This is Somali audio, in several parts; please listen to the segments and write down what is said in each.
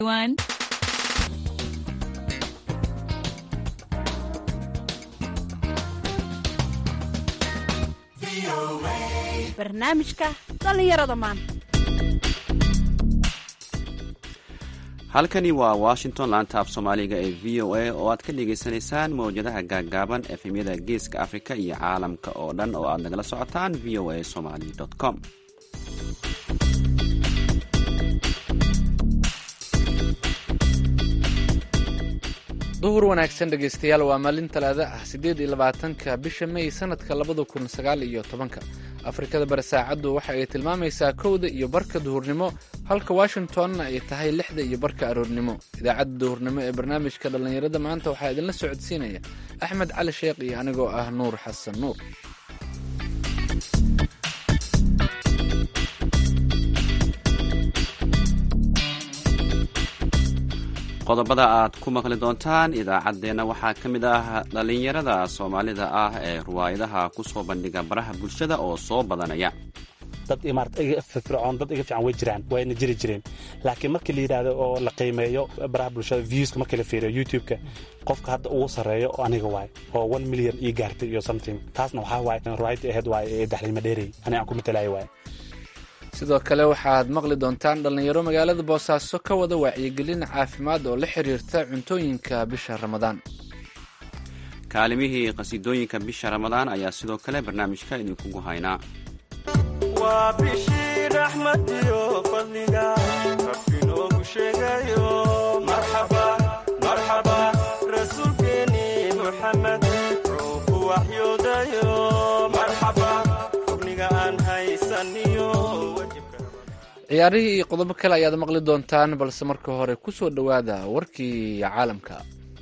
One. barnaamijka dhallinyarada maanta halkani waa washington laanta af soomaaliga ee v o a oo aad ka dhagaysanaysaan mawjadaha gaaggaaban efemyada geeska afrika iyo caalamka oo dhan oo aad nagala socotaan v o a somali com duhur wanaagsan dhegaystayaal waa maalin talaada ah siddeed iyo labaatanka bisha may sanadka labada kun sagaal iyo tobanka afrikada bari saacaddu waxa ay tilmaamaysaa kowda iyo barka duhurnimo halka washingtonna ay tahay lixda iyo barka aroornimo idaacadda duhurnimo ee barnaamijka dhallinyarada maanta waxaa idinla socodsiinaya axmed cali sheekh iyo anigoo ah nuur xasan nuur qodobada aad ku maqli doontaan idaacaddeenna waxaa ka mid ah dhallinyarada soomaalida ah ee ruwaayadaha ku soo bandhiga baraha bulshada oo soo badanaya dad imaarata iga firfircoon dad iga fiican way jiraan wayna jiri jireen laakiin markii la yidhaahdo oo la qiimeeyo baraha bulshada viewska markii la fiiriyo youtube-ka qofka hadda ugu sarreeyo oo aniga waay oo one milyan ii gaartay iyo something taasna waxaa waaye ruwaayadii ahayd waay ee daxliima dheerey aniga aan ku matalaayo waay sidoo kale waxaad maqli doontaan dhallinyaro magaalada boosaaso ka wada wacyigelin caafimaad oo la xiriirta cuntooyinka bisha ramadaan kaalimihii qhasiidooyinka bisha ramadaan ayaa sidoo kale barnaamijka idinkugu haynaa waa bishii raxmadiyo fadliga rabbi noogu sheegayo marxaba marxaba rasuulkeeni muxamed wuxuu ku waxyoodayo marxaba rugniga aan haysaniyo ciyaarihii iyo qodobo kale ayaad maqli doontaan balse marka hore ku soo dhowaada warkii caalamka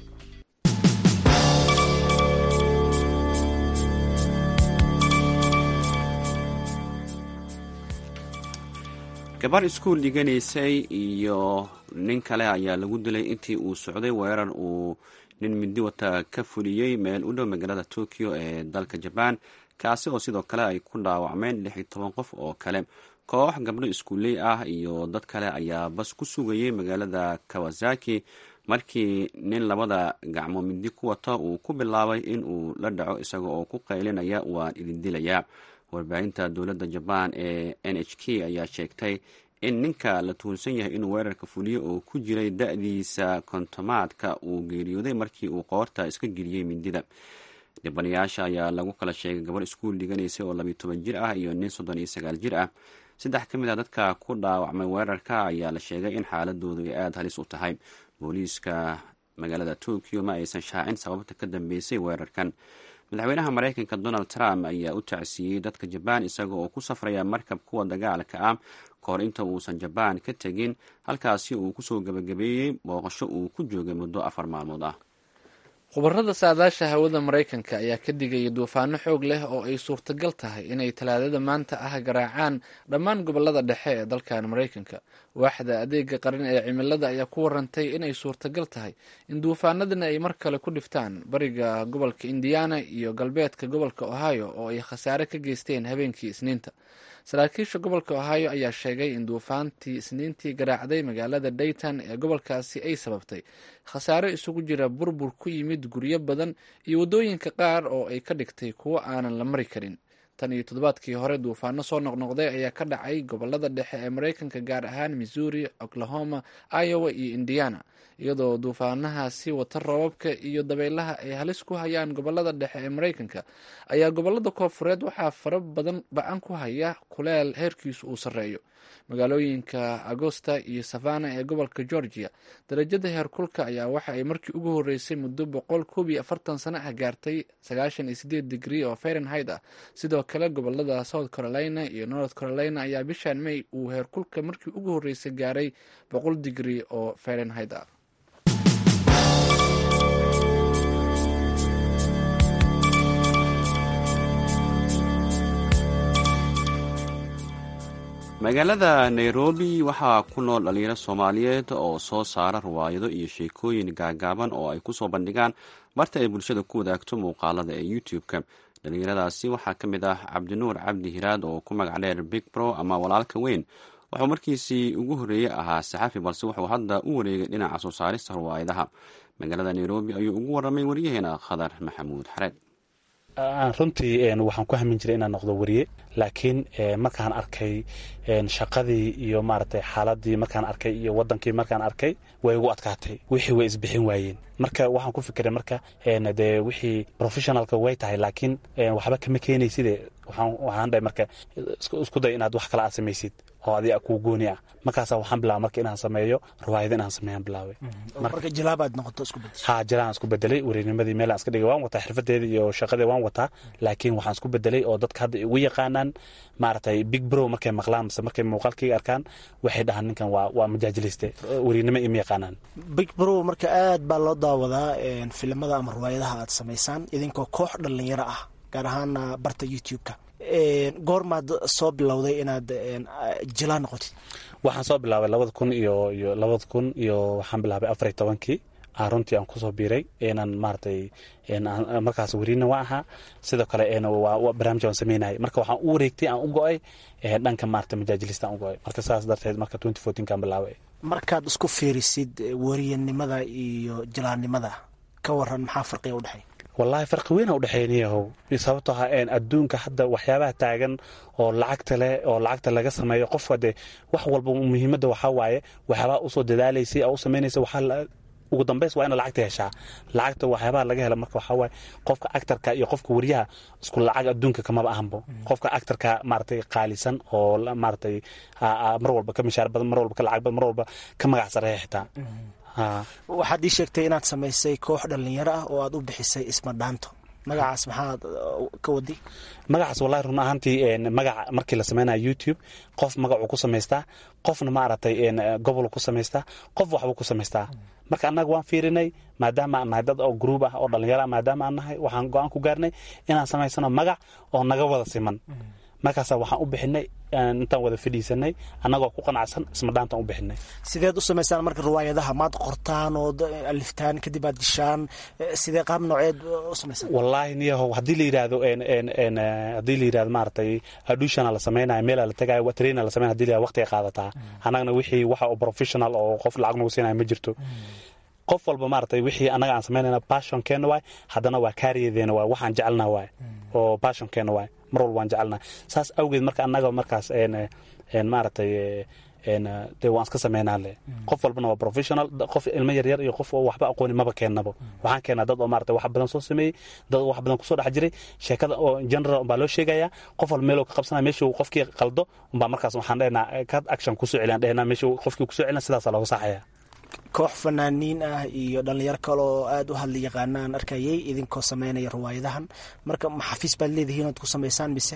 gabar iskuul dhiganaysay iyo nin kale ayaa lagu dilay intii uu socday weerar uu nin midi wata ka fuliyey meel u dhow magaalada tokyo ee dalka jabaan kaasi oo sidoo kale ay ku dhaawacmeen lix iyo toban qof oo kale koox gabdho iskuuley ah iyo dad kale ayaa bas ku sugayay magaalada kawasaki markii nin labada gacmo midi ku wata uu ku bilaabay in uu la dhaco isaga oo ku qaylinaya waan idin dilayaa warbaahinta dowladda jabaan ee n h k ayaa sheegtay in ninka la tuhunsan yahay inuu weerarka fuliyo oo ku jiray da-diisa kontomaadka uu geeriyooday markii uu qoorta iska geliyey mindida dhibanayaasha ayaa lagu kala sheegay gabar iskuul dhiganaysay oo labiyo toban jir ah iyo nin soddon iyo sagaal jir ah saddex ka mid a dadka ku dhaawacmay weerarka ayaa la sheegay in xaaladoodu ay aada halis u tahay booliiska magaalada tokyo ma aysan shaacin sababta ka dambeysay weerarkan madaxweynaha maraykanka donald trump ayaa u tacsiiyey dadka jabaan isaga oo ku safraya markab kuwa dagaalka ah kahor inta uusan jabaan ka tegin halkaasi uu kusoo gebagabeeyey booqasho uu ku joogay muddo afar maalmood ah khubarada saadaasha hawada maraykanka ayaa ka digaya duufaano xoog leh oo ay suurtagal tahay inay talaadada maanta ah garaacaan dhammaan gobolada dhexe ee dalkan maraykanka waaxda adeega qaran ee cimilada ayaa ku warantay inay suurtagal tahay in duufaanadana ay mar kale ku dhiftaan bariga gobolka indiana iyo galbeedka gobolka ohio oo ay khasaare ka geysteen habeenkii isniinta saraakiisha gobolka ohio ayaa sheegay in duufaantii isniintii garaacday magaalada dayton ee gobolkaasi ay sababtay khasaare isugu jira burbur ku yimid guryo badan iyo waddooyinka qaar oo ay ka dhigtay kuwo aanan la mari karin tan iyo toddobaadkii hore duufaano soo noqnoqday ayaa ka dhacay gobolada dhexe ee maraykanka gaar ahaan missouri oklahoma iowa iyo indiana iyadoo duufaanahaasi wata roobabka iyo dabaylaha ay halis ku hayaan gobolada dhexe ee maraykanka ayaa gobolada koofureed waxaa fara badan ba-an ku haya kuleel heerkiisu uu sarreeyo magaalooyinka agosta iyo savana ee gobolka georgia darajada heerkulka ayaa waxa ay markii ugu horeysay muddo boqol koob iyo afartan sano ah gaartay sagaashan iyo sideed digrii oo fahrenheit ah sidoo kale gobolada south carolina iyo north carolina ayaa bishan may uu heerkulka markii ugu horeysay gaaray boqol digrii oo fahrenheit ah magaalada nairobi waxaa ku nool dhalinyaro soomaaliyeed oo soo saara riwaayado iyo sheekooyin gaagaaban oo ay kusoo bandhigaan marta ay bulshada ku wadaagto muuqaalada ee youtube-ka dhalinyaradaasi waxaa ka mid ah cabdinuur cabdi hiraad oo ku magac dheer big bro ama walaalka weyn wuxuu markiisii ugu horreeyey ahaa saxafi balse wuxuu hadda u wareegay dhinaca soo saarista riwaayadaha magaalada nairobi ayuu ugu waramay waryaheena khadar maxamuud xareed runtii waxaan ku hamin jiray inaan noqdo wariye laakiin markaan arkay shaqadii iyo maaragtay xaaladii markaan arkay iyo wadankii markaan arkay way igu adkaatay wixii way isbixin waayeen marka waxaan ku fikiray marka dee wixii professionalka way tahay laakiin waxba kama keenayside waxaan dhahay marka isku day inaad wax kale aad samaysid oo adiga kuu gooni ah markaasa waxaan bilaaba marka inaan sameeyo riwaayada inaan sameeyaan bilaabay marka jilaabaad noqoto isku bedeshay ha jilaan isku bedelay wareernimadii meel aan iska dhigay waan wataa xirfadeeda iyo shaqadii waan wataa laakiin waxaan isku bedelay oo dadka hadda igu yaqaanaan maaragtay big bro markay maqlaan mase markay muuqaalkayga arkaan waxay dhahaan ninkan waa waa majaajiliste wareernimo ima yaqaanaan big bro marka aad baa loo daawadaa filimada ama riwaayadaha aad samaysaan idinkoo koox dhallinyaro ah gaar ahaana barta youtube-ka goormaad soo bilowday inaad jilaan noqotid waxaan soo bilaabay labada kun iyo iyo labada kun iyo waxaan bilaabay afariy tobankii runtii aan kusoo biiray inaan maaragtay markaas weriina waa ahaa sidoo kale barnaamij aan sameynayay marka waxaan u wareegtay aan u go-ay dhanka maarata majaajilista aan u go-ay marka saas darteed marka twenty fourteenkaan bilaabay markaad isku fiirisid weriyanimada iyo jilaannimada ka waran maxaa farqiga u dhexeeya wallaahi farqi weyn a udhexeeyniyahow sababtoo ah adduunka hadda waxyaabaha taagan oo lacagta leh oo lacagta laga sameeyo qofka dee wax walba muhiimadda waxaa waaye waxyaabaha usoo dadaalaysay oo u samaynaysa waxaa ugu dambays waa ina lacagta heshaa lacagta waxyaabaha laga hela marka waxaa waaye qofka actarka iyo qofka wariyaha isku lacag adduunka kamaba ahanbo qofka actarka maaragtay qaalisan oo maaragtay mar walba ka mishaar badan mar walba ka lacag badan mar walba ka magac sareeya xitaa waxaad ii sheegtay inaad samaysay koox dhallinyaro ah oo aad u bixisay isma dhaanto magacaas maxaad ka wadi magacaas wallahi run ahaantii magaca markii la sameynaya youtube qof magacuu ku samaystaa qofna maaragtay gobol ku samaystaa qof waxbuu ku samaystaa marka annaga waan fiirinay maadaama aan nahay dad oo gruub ah oo dhallinyaro ah maadaama aan nahay waxaan go-aan ku gaarnay inaan samaysano magac oo naga wada siman markaasa waxaan u bixinay intaan wada fadhiisanay annagoo ku qanacsan ismadhaantaan u bixinay sideed u samaysaan marka riwaayadaha maad qortaan oo aliftaan kadib aad dishaan sidee qaab nooceed u samaysaan wallaahi niyahow haddii la yidhaahdo haddii la yidhahdo maaragtay adushana la sameynaya meela la tagayo traina la sameynaya hadii la yidhahdo waqtiga qaadataa annagana wixii waxa oo professional oo qof lacag nagu siinaya ma jirto qof walba maaragtay wixii annaga aan samaynayna passionkeena waay haddana waa kaariyadeena waay waxaan jecelna waay oo passionkeena waay mar walba waan jecelna saas awgeed marka annaga markaas maaragtay dee waan iska sameynaa le qof walbana waa professional qof ilmo yaryar iyo qof oo waxba aqooni maba keennabo waxaan keenaa dad oo maarata wax badan soo sameeyey dad wax badan kusoo dhex jiray sheekada oo general umbaa loo sheegayaa qof walba meeluu ka qabsanaya meeshuu qofkii qaldo umbaa markaas waxaan dhehnaa kad action kusoo celiyan dhehnaa meeshuu qofkii kusoo celina sidaasaa looga saxaya koox fanaaniin ah iyo dhallinyaro kale oo aada u hadla yaqaana aan arkayay idinkoo sameynaya riwaayadahan marka maxafiis baad leedihiin oad ku samaysaan mise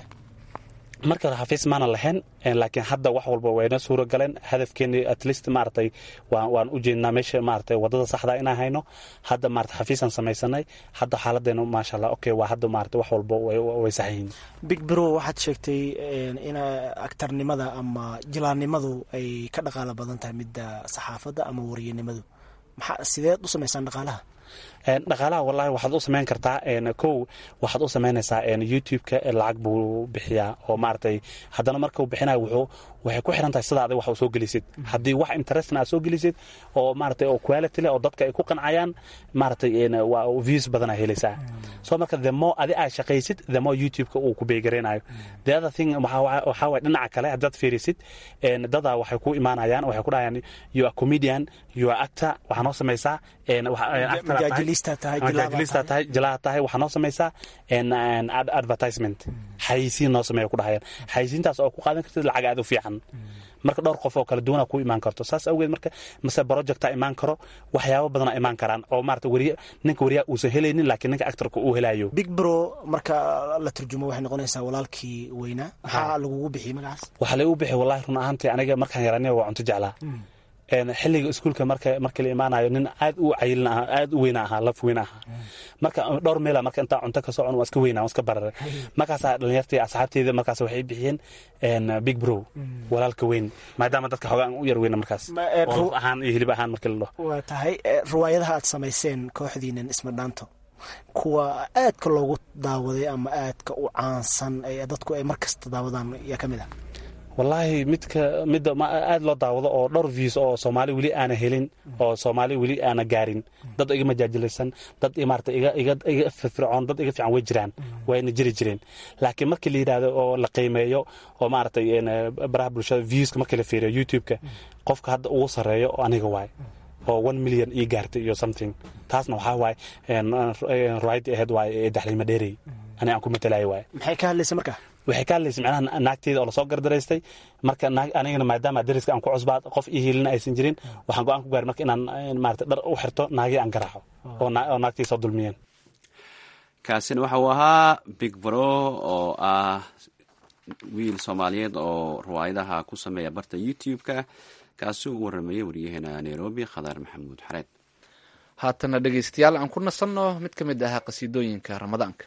marka hore xafiis maana lahayn laakiin hadda wax walba wayna suura galeen hadafkeeni at least maaragtay waan waan u jeednaa meesha maaragtay wadada saxda inaan hayno hadda maarata xafiisaan samaysanay hadda xaaladeena maasha allah okay waa hadda maarata wax walba way saxyihiin big bro waxaad sheegtay in aktarnimada ama jilaannimadu ay ka dhaqaalo badan tahay midda saxaafadda ama wariyanimadu maxaa sideed u samaysaan dhaqaalaha dhaqaalaha wallahi waxaad u samayn kartaa kow waxaad u samaynaysaa youtube-ka lacag buu bixiyaa oo maaragtay haddana markau bixinayo wuxuu waxay ku xiran tahay sida adig wax u soo gelisid haddii wax interestna aad soo gelisid oo maaragtay oo quality leh oo dadka ay ku qancayaan maaragtay waa views badan aa helaysaa so marka the more adi aad shaqaysid the more youtube-ka uu ku beegareynayo the other thing waxaa waye dhinaca kale haddaad fiirisid dadaa waxay ku imaanayaan waxay ku dhahayaan you are comedian you are actor waxaa noo samaysaa majaajilista tahay majaajilista tahay jilaa tahay waxaa noo samaysaa advertisement xayisiin noo sameeya ku dhahayaan xayisiintaas oo ku qaadan kartid lacag aad u fiican marka dhowr qof oo kala duwana ku imaan karto saas awgeed marka mase projecta imaan karo waxyaabo badana imaan karaan oo maarata wariye ninka wariyaha uusan helaynin laakiin ninka actorka uu helayo big bro marka la turjumo waxay noqonaysaa walaalkii weynaa maxaa lagugu bixiyey magacaas waxaa lagu bixi wallahi run ahaantii aniga markaan yaraniya waa cunto jeclaa xilliga iskuulka marka markii la imaanayo nin aad u cayilin ahaa aad u weyna ahaa laf weyn ahaa marka dhowr meela marka intaa cunto ka socon waa iska weyna waa iska barare markaasaa dhalinyartii asxaabteyda markaas waxay bixiyeen big bro walaalka weyn maadaama dadka xoogaa u yar weyna markaas oo laf ahaan iyo hilib ahaan markii la dhaho waa tahay riwaayadaha aad samayseen kooxdiinan isma dhaanto kuwa aadka loogu daawaday ama aadka u caansan ee dadku ay mar kasta daawadaan yaa ka mid ah wallaahi midka midda aada loo daawado oo dhowr views oo soomaali weli aana helin oo soomaali weli aana gaarin dad iga majaajilaysan dad maarata iga iga iga firfircoon dad iga fiican way jiraan wayna jiri jireen laakiin markii la yidhaahdo oo la qiimeeyo oo maaragtay baraha bulshada viewska markii la fiiriyo youtube-ka qofka hadda ugu sarreeyo aniga waay oo one million ii gaartay iyo something taasna waxaa waaye riwaayadii ahayd waaye ee daxliima dheerey ani aan ku matalayo waaye maxay ka hadlaysa marka waxay ka hadlaysa macnaha naagteeda oo lasoo gardaraystay marka anigana maadaama dariska aan ku cusbaa qof ii hiilina aysan jirin waxaan go-aan ku gaaray marka inaan maarata dhar u xirto naagii aan garaaco oo naagtii soo dulmiyeen kaasina waxa uu ahaa big bro oo ah wiil soomaaliyeed oo riwaayadaha ku sameeya barta youtube-ka kaasi uu waramayay waryaheena nairobi khadaar maxamuud xareed haatana dhegaystayaal aan ku nasanno mid ka mid ahaa qasiidooyinka ramadaanka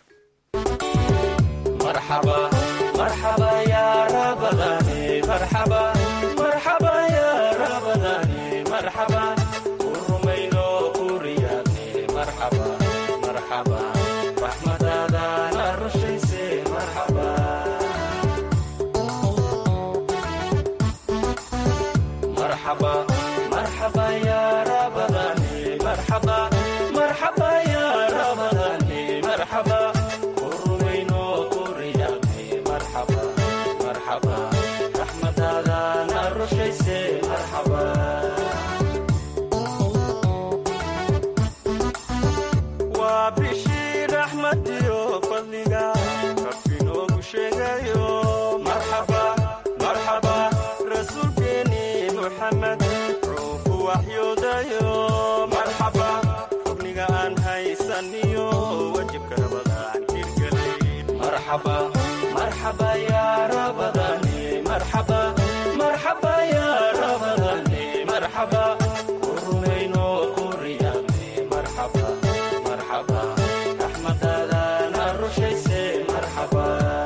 waa bishii raxmadiyo fadliga rabbi noogu sheegayo marxaba marxaba rasuulkeeni muxamed ruuxu waxyoodayo marxaba rugniga aan haysaniyo wajibka rabadaan hirgelay marxaba marxaba yaa rabadani marxaba marxaba yaa rabadani marxaba ku rumayno ku riyaaqni marxaba marxaba raxmadadana rushayse marxaba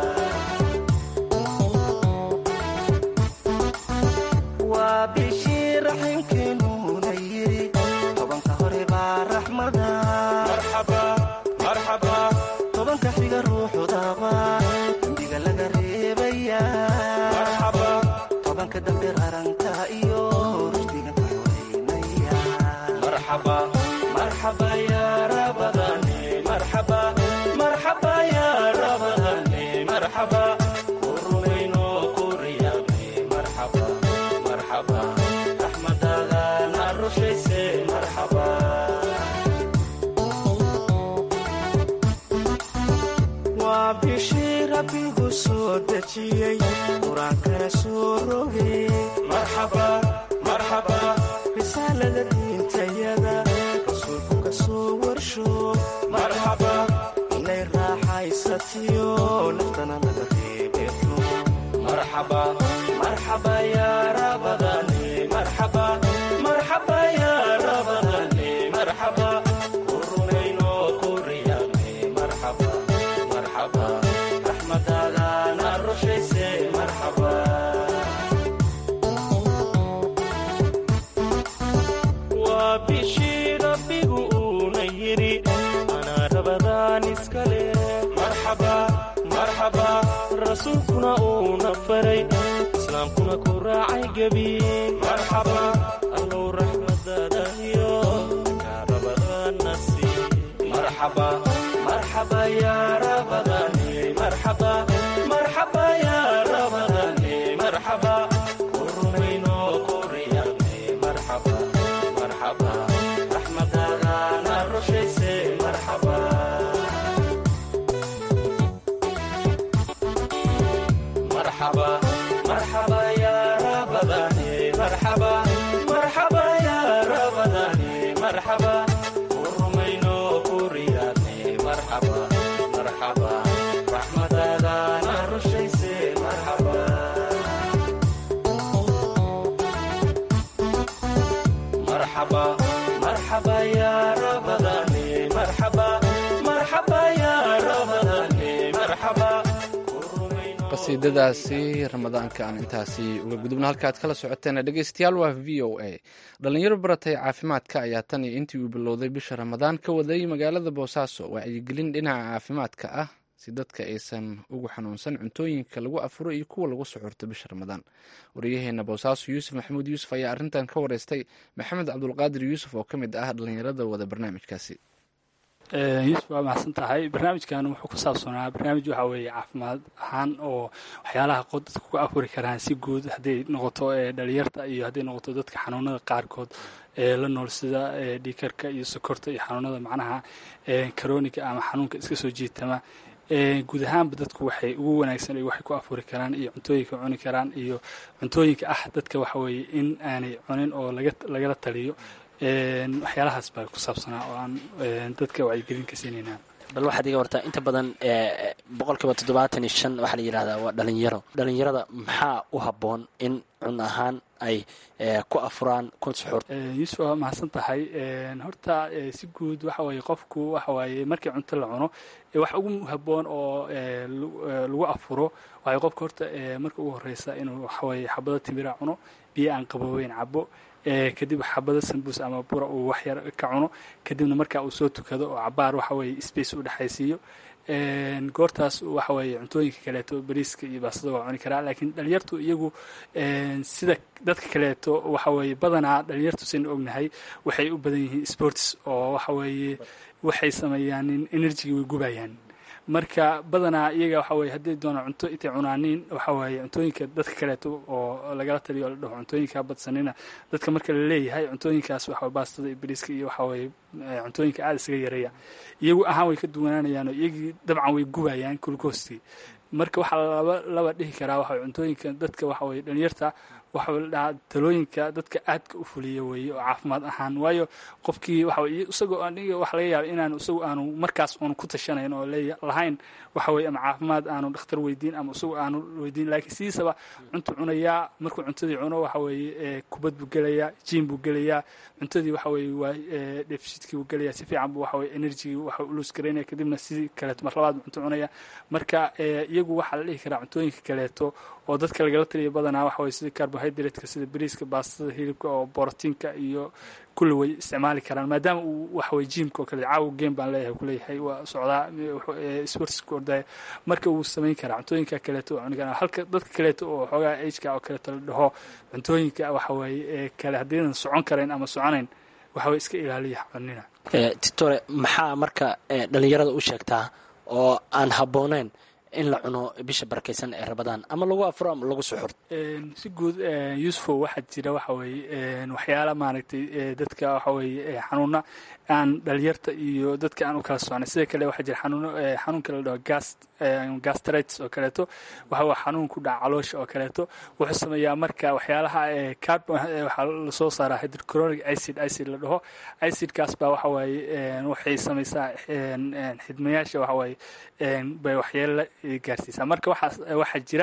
waa bishii raximkeenuuna yidhi tobanka hore baa raxmada marxaba marxaba tobanka xiga ruuxu daaba dembiga laga reebaya marxaba tobanka dambe raranta iyo rushdiga ka xoreynaya marxaba marxaba yaa rabadani marxaba marxaba yaa rabadani marxaba ku rumayno ku riyaaqni marxaba marxaba raxmadadana rushayse marxaba waa bishii rabbigu soo dejiyey qur-aankana soo rogay marxaba marxaba risaalada diintayada rasuulku ka soo warsho marxaba inay raaxaysatiyo naftana laga reebeto marxaba marxaba yaa rabadani marxaba marxaba yaa rabadani marxaba ku rumayno ku riyaaqni marxaba marxaba raxmadadana rushayse marxaba waa bishii rabbigu uuna yidhi anaa rabadaan iskale marxaba marxaba rasuulkuna uuna faray islaamkuna ku raacay gebi marxaba allow raxmadadahiyo kaa rabadaana sii marxaba marxaba yaa rabadani marxaba marxaba yaa rabadani marxaba ku rumayno ku riyaaqni marxaba marxaba raxmadadana rushayse marxaba marxaba marxaba yaa rabadani marxaba marxaba yaa rabadani marxaba ku rumayno ku riyaaqni marxaba marxaba raxmadadana rushayse marxaba marxaba marxaba yaa rabadani marxaba marxaba yaa rabadani marxaba qasiidadaasi ramadaanka aan intaasi uga gudubna halkaaad kala socoteena dhegeystayaal waa v o a dhalinyaro baratay caafimaadka ayaa tan iyo intii uu bilowday bisha ramadaan ka waday magaalada boosaaso wacyigelin dhinaca caafimaadka ah si dadka aysan ugu xanuunsan cuntooyinka lagu afuro iyo kuwa lagu suxurto bisha ramadaan wariyaheena boosaaso yuusuf maxamuud yuusuf ayaa arrintan ka wareystay maxamed cabdulqaadir yuusuf oo ka mid ah dhallinyarada wada barnaamijkaasi yuusuf waa mahadsan tahay barnaamijkan wuxuu ku saabsanaa barnaamij waxaa weeye caafimaad ahaan oo waxyaalaha dadka ku afuri karaan si guud hadday noqoto dhalinyarta iyo hadday noqoto dadka xanuunada qaarkood ee la nool sida dhiikarka iyo sokorta iyo xanuunada macnaha karooniga ama xanuunka iska soo jiitama guud ahaanba dadku waxay ugu wanaagsan ay waxay ku afuri karaan iyo cuntooyinka cuni karaan iyo cuntooyinka ah dadka waxa weeye in aanay cunin oo lagala taliyo waxyaalahaas baa ku saabsanaa oo aan dadka wacyigelin ka siinayna bal waxaad iga wartaa inta badan boqolkiiba toddobaatan iyo shan waxaa la yidhahdaa waa dhalinyaro dhalinyarada maxaa u habboon in cun ahaan ay ku afuraan kun suxuur yuusuf waa mahadsan tahay horta si guud waxa weeye qofku waxa waaye markii cunto la cuno wax ugu habboon oo lagu afuro waxay qofka horta marka ugu horeysa inuu waxaweye xabado timira cuno biyo aan qabooweyn cabo kadib xabado sambuus ama bura uu waxyar ka cuno kadibna markaa uu soo tukado oo cabaar waxa weye space u dhexaysiiyo goortaas waxa weeye cuntooyinka kaleeto bariiska iyo baastada waa cuni karaa laakiin dhalinyartu iyagu sida dadka kaleeto waxa weeye badanaa dhalinyartu saynu ognahay waxay u badan yihiin sports oo waxa weeye waxay sameeyaan energy way gubayaan marka badanaa iyaga waxa weye hadday doonaan cunto intay cunaaniin waxa weeye cuntooyinka dadka kaleeto oo lagala taliyo o la dhaho cuntooyinka badsanina dadka marka la leeyahay cuntooyinkaas waxa baastada iyo bariiska iyo waxa weeye cuntooyinka aada isaga yareeya iyagu ahaan way ka duwanaanayaan oo iyagii dabcan way gubayaan kulkoostii marka waxaa laba laba dhihi karaa waxa cuntooyinka dadka waxa weye dhalinyarta waxa la dhahaa talooyinka dadka aadka u fuliya weeye oo caafimaad ahaan waayo qofkii waxa weye isagoo aniga waxa laga yaaba inaanu isagu aanu markaas uunu ku tashanayn oo leeya lahayn waxa weye ama caafimaad aanu dhakhtar weydiin ama isagu aanu weydiin laakiin sidiisaba cuntu cunayaa markuu cuntadii cuno waxa weeye kubad buu gelayaa jiim buu gelayaa cuntadii waxa weye waa defishidkii buu gelayaa si fiican buu waxa weye energy waxa ulus garaynaya kadibna sidii kaleeto mar labaad buu cunto cunaya marka iyagu waxaa la dhihi karaa cuntooyinka kaleeto oo dadka lagala taliya badanaa waxa weye sida carbohydrateska sida bariiska baastada hilibka oo borotiinka iyo kulli way isticmaali karaan maadaama uu waxaweye jiimka oo kale caawa game baan leeyahay kuleeyahay waa socdaa sportska ordaya marka wuu samayn karaa cuntooyinka kaleeto oo cuni karaa halka dadka kaleeto oo xoogaa ageka oo kaleeto la dhaho cuntooyinka waxa weeye kale haddaynan socon karayn ama soconayn waxa weye iska ilaaliya cunina titore maxaa marka dhalinyarada u sheegtaa oo aan habbooneyn in la cuno bisha barakaysan ee rabadaan ama lagu afuro ama lagu suxurto si guud yuusufo waxaa jira waxa weeye waxyaala maaragtay dadka waxa weeye xanuuna aan dhalinyarta iyo dadka aan u kala socnay sida kale waxaa jira xanuuno xanuunka la dhaho gas gastritis oo kaleeto waxa waa xanuun ku dhaca caloosha oo kaleeto wuxuu sameeyaa marka waxyaalaha carbon waxaa lasoo saaraa hydrochronic acid acid la dhaho acidkaas baa waxa waaye waxay samaysaa xidmayaasha waxa waaye bay waxyeelo gaarsiisaa marka waxaa waxaa jira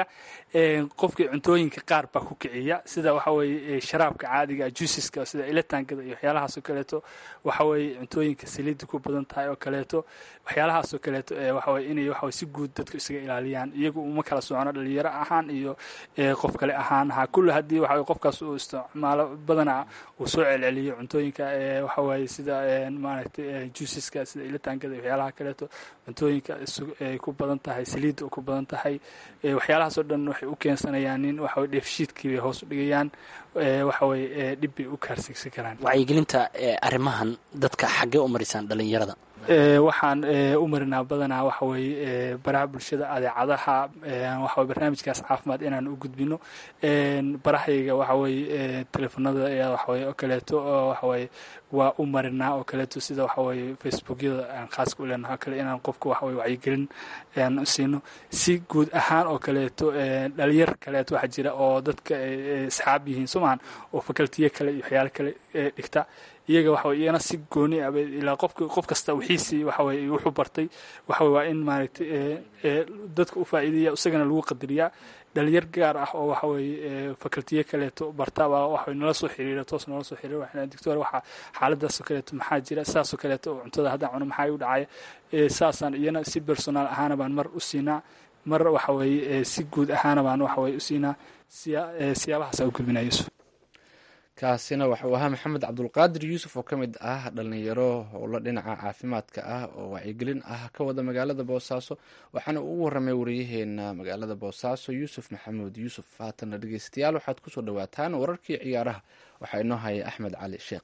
qofkii cuntooyinka qaar baa ku kiciya sida waxa weeye sharaabka caadiga juusiska sida ilataangada iyo waxyaalahaas oo kaleeto waxa weeye cuntooyinka saliidda ku badan tahay oo kaleeto waxyaalahaas oo kaleeto waxa weye inay waxa si guud dadku isaga ilaaliyaan iyagu uma kala socono dhalinyaro ahaan iyo qof kale ahaan ha kulli haddii waxa qofkaas uu isticmaalo badanaa uu soo celceliyo cuntooyinka waxa waaye sida maaragtay juusiska sida ilataangada iyo waxyaalaha kaleeto cuntooyinka ay ku badan tahay saliidda oo ku badan tahay waxyaalahaas oo dhan waxay u keensanayaan in waxa weye dheefshiidkii bay hoos u dhigayaan waxa weye dhib bay u kaarsigsan karaan wacyigelinta arrimahan dadka xaggee u marisaan dhalinyarada waxaan u marinaa badanaa waxa weeye baraha bulshada adeecadaha waxa barnaamijkaas caafimaad inaan u gudbino barahayga waxa weeye teleefonada ayaa waxaweye oo kaleeto oo waxaweye waa u marinaa oo kaleeto sida waxaweye facebookyada aan khaaska u leenaha o kale inaan qofka waxaweye wacyigelin aan siino si guud ahaan oo kaleeto dhalinyar kaleeto waxaa jira oo dadka asxaab yihiin somahan oo fakaltiye kale iyo waxyaalo kale dhigta iyaga waxa weye iyana si gooni ah ilaa qofka qof kasta wixiisii waxa weye wuxuu bartay waxa weye waa in maaragtay dadka u faa'iideeya isagana lagu qadariyaa dhalinyar gaar ah oo waxa weeye fakaltiye kaleeto bartabaa waxa nala soo xiriira toos nala soo xiriira waxaan doctor waxa xaaladaasoo kaleeto maxaa jira saasoo kaleeto oo cuntada haddaan cuno maxaa u dhacaya saasaan iyana si personaal ahaana baan mar u siinaa mar waxa weeye si guud ahaana baan waxa weye u siinaa siyaabahaasaan u gudbinaa yuusuf kaasina waxauu ahaa maxamed cabdulqaadir yuusuf oo ka mid ah dhalinyaro howlo dhinaca caafimaadka ah oo wacyigelin ah ka wada magaalada boosaaso waxaana uu u waramay wariyaheena magaalada boosaaso yuusuf maxamuud yuusuf haatanna dhegeystayaal waxaad kusoo dhawaataan wararkii ciyaaraha waxaa inoo haya axmed cali sheekh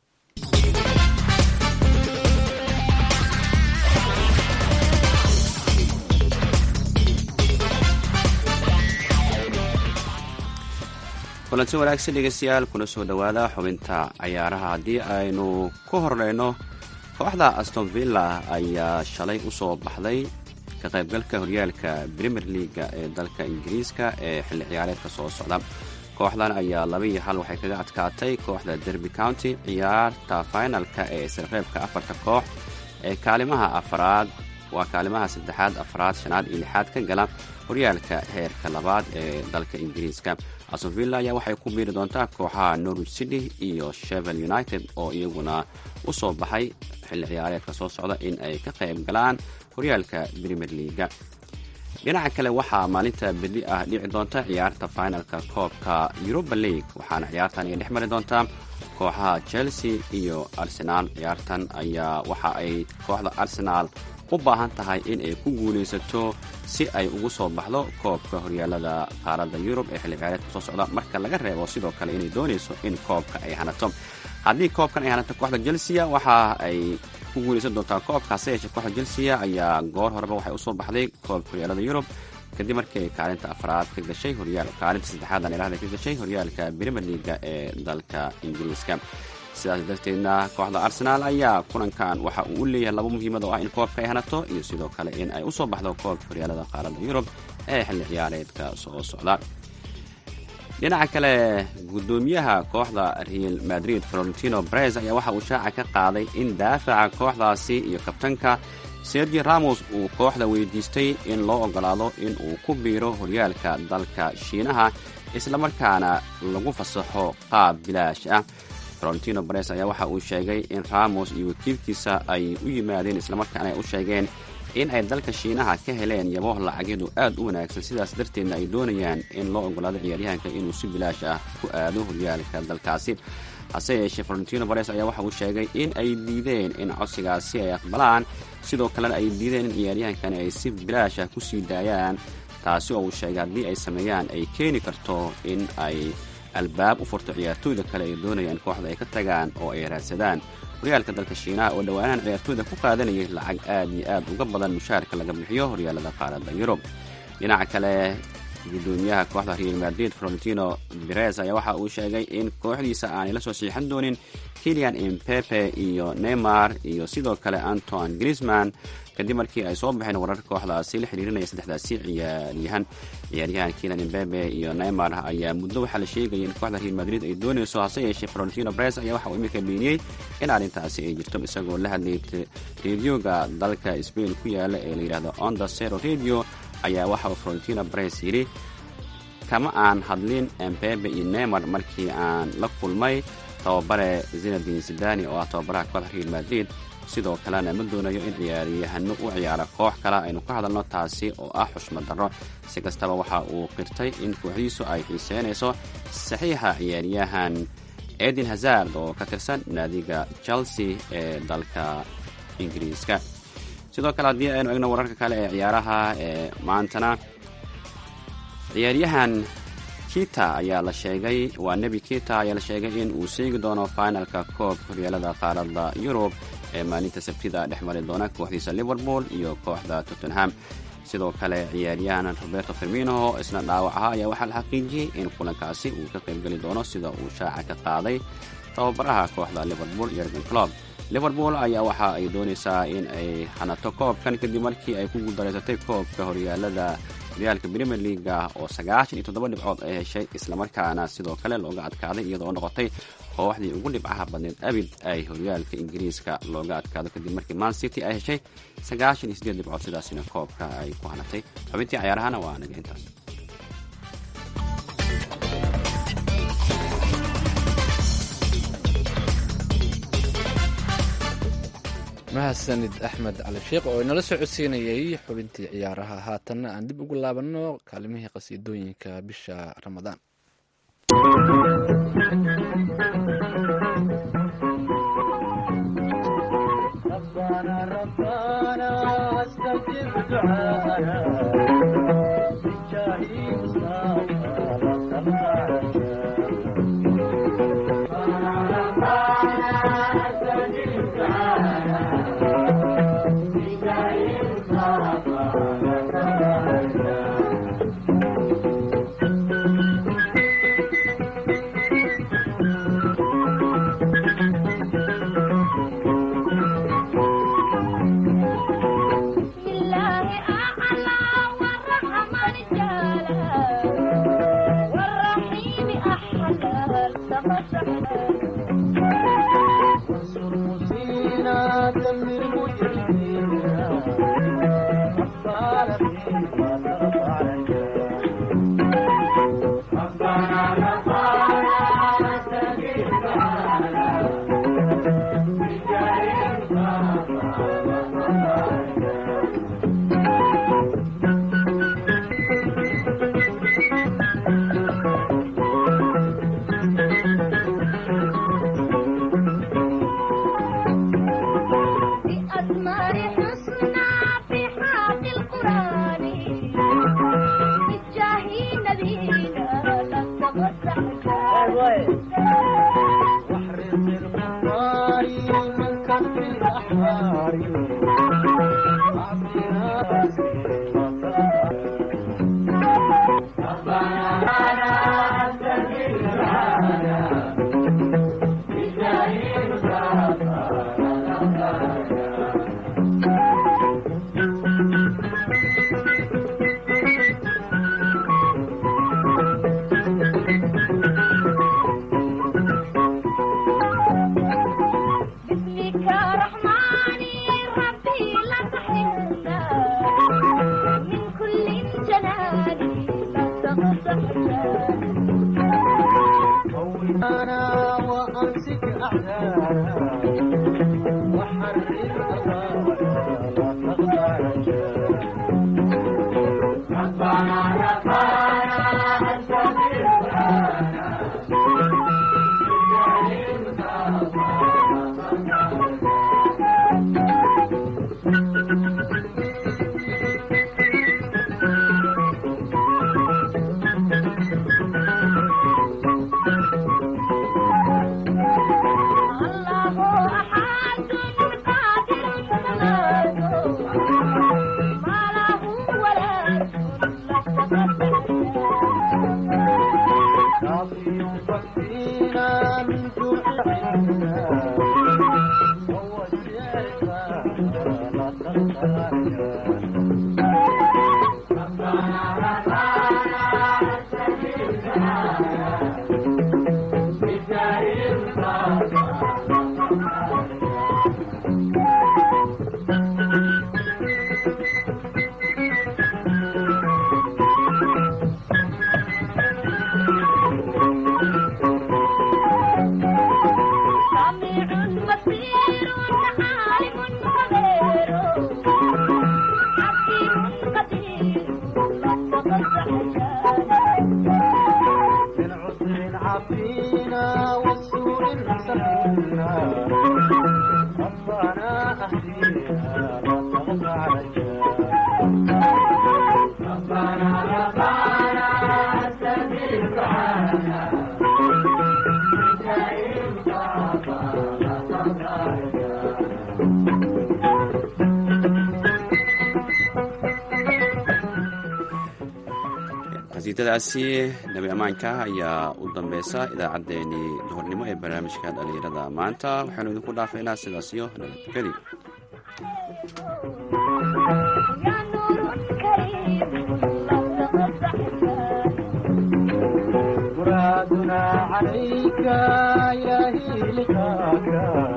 kulanti wanaagsan dhegeystayaal kuna soo dhowaada xubinta cayaaraha haddii aynu ku horeyno kooxda aston villa ayaa shalay usoo baxday ka qaybgalka horyaalka premier leaga ee dalka ingiriiska ee xilli ciyaareedka soo socda kooxdan ayaa laba iyo hal waxay kaga adkaatay kooxda derby county ciyaarta finalka ee isreebka afarta koox ee kaalimaha afaraad waa kaalimaha saddexaad afaraad shanaad iyo lixaad ka gala horyaalka heerka labaad ee dalka ingiriiska asonvilla ayaa waxay ku biiri doontaa kooxaha norwich city iyo shevel united oo iyaguna u soo baxay xilli ciyaareedka soo socda in ay ka qayb galaan horyaalka premier leaga dhinaca kale waxaa maalinta berli ah dhici doonta ciyaarta finalka koobka europa league waxaana ciyaartan ay dhex mari doontaa kooxaha chelsea iyo arsenaal ciyaartan ayaa waxa ay kooxda arsenaal u baahan tahay in ay ku guulaysato si ay ugu soo baxdo koobka horyaalada qaaradda yurub ee xilli ciyaareedka soo socda marka laga reebo sidoo kale inay doonayso in koobka ay hanato haddii koobkan ay hanato kooxda chelsea waxa ay ku guulaysan doontaa koobka hase yeeshee kooxda chelsea ayaa goor horeba waxay usoo baxday koobka horyaalada yurub kadib markii ay kaalinta afraad ka gashay horyaal kaalinta saddexaadan ilaahda ka gashay horyaalka premier leaga ee dalka ingiriiska sidaas darteedna kooxda arsenaal ayaa kulankan waxa uu u leeyahay laba muhiimad oo ah in koobka ay hanato iyo sidoo kale in ay usoo baxdo koobka horyaalada qaaradda yurub ee xilli ciyaareedka soo socda dhinaca kale guddoomiyaha kooxda real madrid florentino brez ayaa waxa uu shaaca ka qaaday in daafaca kooxdaasi iyo kabtanka sergi ramos uu kooxda weydiistay in loo ogolaado in uu ku biiro horyaalka dalka shiinaha islamarkaana lagu fasaxo qaab bilaash ah florentino bares ayaa waxa uu sheegay in ramos iyo wakiilkiisa ay u yimaadeen islamarkaana ay u sheegeen in ay dalka shiinaha ka heleen yabooh lacagyadu aad u wanaagsan sidaas darteedna ay doonayaan in loo ogolaado ciyaaryahanka inuu si bilaash ah ku aado horyaalka dalkaasi hase yeeshee florentino bares ayaa waxa uu sheegay in ay diideen in codsigaasi ay aqbalaan sidoo kalena ay diideen in ciyaaryahankani ay si bilaash ah kusii daayaan taasi oo uu sheegay haddii ay sameeyaan ay keeni karto in ay albaab u furto ciyaartooyda kale ay doonayaan kooxda ay ka tagaan oo ay raadsadaan horyaalka dalka shiinaha oo dhowaanahan ciyaartooyda ku qaadanayay lacag aad iyo aad uga badan mushaarka laga bixiyo horyaalada qaaradda yurub dhinaca kale guddoomiyaha kooxda real madrid florentino beres ayaa waxa uu sheegay in kooxdiisa aanay la soo siixan doonin kilian impepe iyo neymar iyo sidoo kale anton grisman kadib markii ay soo baxeen warar kooxdaasi la xiriirinaya saddexdaasi ciyaaryahan ciyaaryahan kilan imbebe iyo neymar ayaa muddo waxaa la sheegaya in kooxda real madrid ay doonayso hase yeeshee florentino bres ayaa waxa uu iminka beeniyey in arrintaasi ay jirto isagoo la hadlayay radioga dalka spain ku yaala ee la yidhahdo onda zero radio ayaa waxa uu florentino bres yidhi kama aan hadlin embebe iyo neymar markii aan la kulmay tababare zinadin zidani oo ah tababaraha kooxda real madrid sidoo kalena ma doonayo in ciyaaryahano u ciyaara koox kale aynu ka hadalno taasi oo ah xushmad darro si kastaba waxa uu qirtay in kooxdiisu ay xiiseynayso saxiixa ciyaaryahan edin hazard oo ka tirsan naadiga chelsea ee dalka ingiriiska sidoo kale haddii aynu egno wararka kale ee ciyaaraha ee maantana ciyaaryahan kita ayaa la sheegay waa nebi kita ayaa la sheegay in uu seegi doono finalka koobka horyaalada qaaradda yurub ee maalinta sabtida dhex mari doona kooxdiisa liverpool iyo kooxda tottenham sidoo kale ciyaaryahan roberto firmino isna dhaawac ahaa ayaa waxaa la xaqiijiyey in kulankaasi uu ka qaybgeli doono sida uu shaaca ka qaaday tababaraha kooxda liverpool yergen clob liverpool ayaa waxa ay doonaysaa in ay hanato koobkan kadib markii ay ku guuldareysatay koobka horyaalada horyaalka premier leaga oo sagaashan iyo toddoba dhibcood ay heshay islamarkaana sidoo kale looga adkaaday iyadoo noqotay kooxdii ugu dhibcaha badneed abid ay horyaalka ingiriiska looga adkaado kadib markii man city ay heshay sagaashan iyo sideed dhibcood sidaasina koobka ay ku hanatay xubintii cayaarahana waa naga intaas mahadsanid axmed cali sheekh oo inala soo codsiinayay xubintii ciyaaraha haatanna aan dib ugu laabanno kaalimihii qasiidooyinka bisha ramadaan qasiidadaasi nabi ammaanka ayaa u dambeysa idaacaddeenii duhurnimo ee barnaamijka dhallinyarada maanta waxaanu idinku dhaafaynaa sidaas iyo nabadgeli مرادنا عليك يا إلهي لقاك